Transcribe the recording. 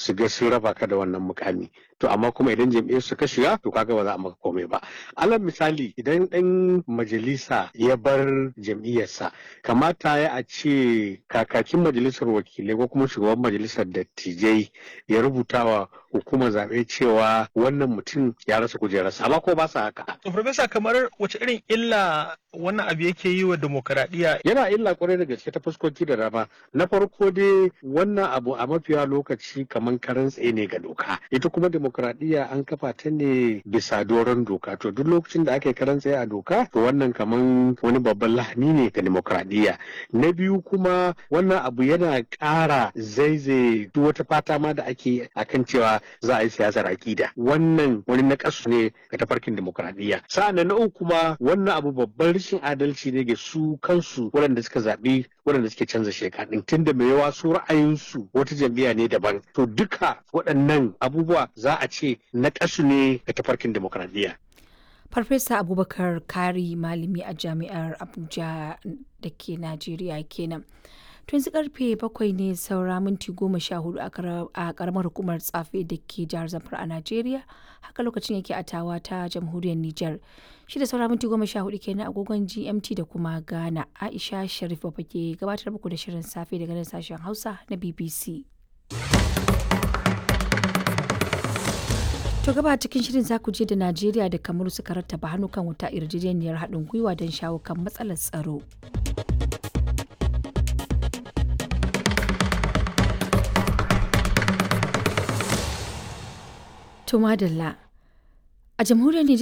su ga sun raba ka da wannan mukami to amma kuma idan jam'iyyar su ka shiga to kaga ba za a maka komai ba alal misali idan dan majalisa ya bar jam'iyyarsa kamata ya a ce kakakin majalisar wakilai ko kuma shugaban majalisar dattijai ya rubuta wa hukumar zaɓe cewa wannan mutum ya rasa kujerarsa amma ko ba sa haka To Farfesa kamar wace irin illa wannan abu yake yi wa demokaradiyya yana illa kwarai da gaske ta fuskoki da dama na farko dai wannan abu a mafiya lokaci kamar karan tsaye ne ga doka ita kuma demokradiyya an kafa ta ne bisa doron doka to duk lokacin da aka yi karan tsaye a doka to wannan kamar wani babban lahani ne ga demokradiyya na biyu kuma wannan abu yana ƙara zaizaye duk wata fata ma da ake akan cewa za a yi siyasar akida wannan wani nakasu ne ga tafarkin demokradiyya sa'an na uku kuma wannan abu babban rashin adalci ne ga su kansu waɗanda suka zaɓi waɗanda suke canza sheka ɗin tunda mai yawa su ra'ayinsu wata jam'iyya ne daban to duka waɗannan abubuwa za a ce na ƙasu ne ga tafarkin demokradiyya. Farfesa Abubakar Kari malami a jami'ar Abuja da ke Najeriya kenan. To yanzu karfe bakwai ne saura minti goma sha hudu a karamar hukumar tsafe da ke jihar Zamfara a Najeriya. Haka lokacin yake a tawa ta jamhuriyar Nijar. Shi da saura minti goma sha hudu kenan agogon GMT da kuma Ghana. Aisha Sharif ba ke gabatar muku da shirin safe daga nan sashen Hausa na BBC. To gaba cikin shirin za ku je da Najeriya da Kamaru suka rattaba hannu kan wuta yarjejeniyar haɗin gwiwa don shawo kan matsalar tsaro. To madalla. A jamhuriyar Nijar